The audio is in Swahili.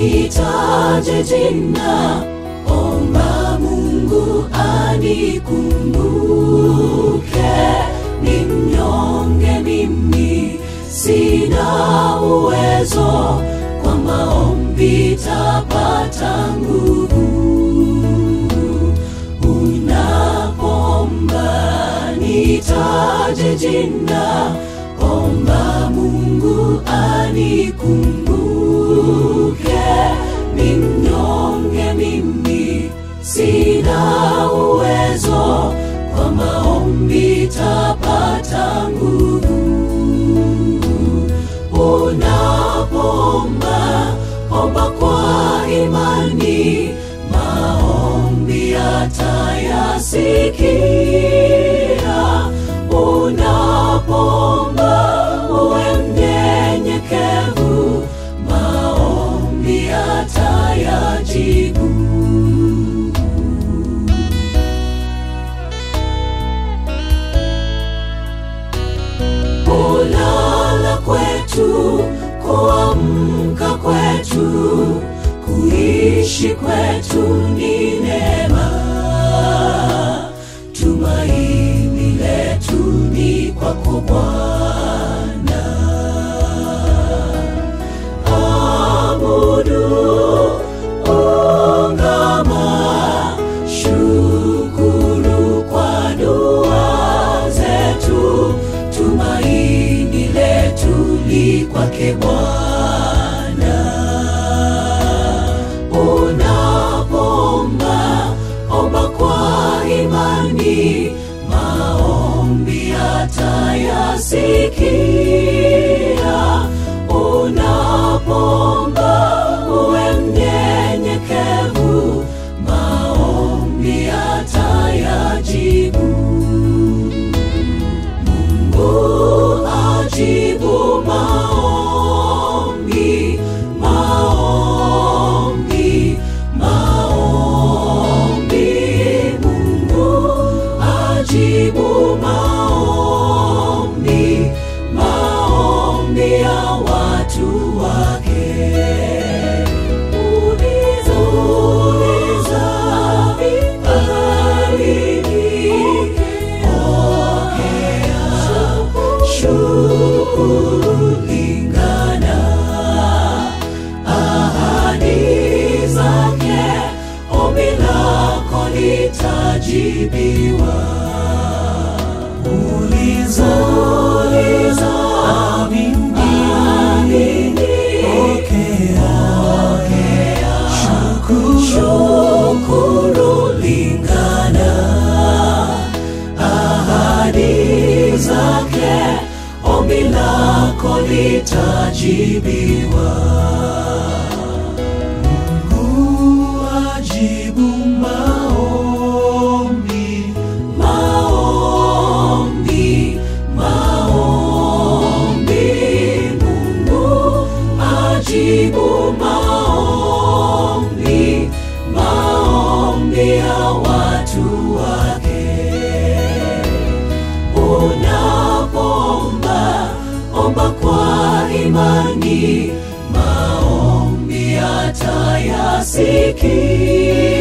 nitaje jina, omba Mungu anikumbuke. Ni mnyonge mimi, sina uwezo, kwa maombi tapata nguvu. Unapoomba nitaje jina, omba Mungu anikumbuke. Ni mnyonge mimi, sina uwezo, kwa maombi tapata nguvu. Unapoomba omba kwa imani, maombi yatayasikia. Unapoomba uwe mnyenyekevu, maombi yatayajibu. Kulala kwetu, kuamka kwetu, kuishi kwetu ni neema. Tumaini letu ni kwako Bwana. Abudu, ungama, shukuru kwa dua zetu. Tumaini letu li kwake Bwana. Unapoomba omba kwa imani, maombi yatayasikia. Unapoomba uwe mnyenyekevu, maombi yatayajibu. Mungu ajibu maombi, maombi, maombi. Mungu ajibu maombi, maombi ya watu wake. Uliza, uliza, alipokea shukuru lingana ahadi zake, ombi lako litajibiwa. Uliza, uliza, amini, pokea, shukuru lingana ahadi zake, ombi lako litajibiwa. Mungu ajibu maombi, maombi, maombi. Mungu ajibu maombi, maombi ya watu wake. Unapoomba omba kwa imani, maombi yatayasikia.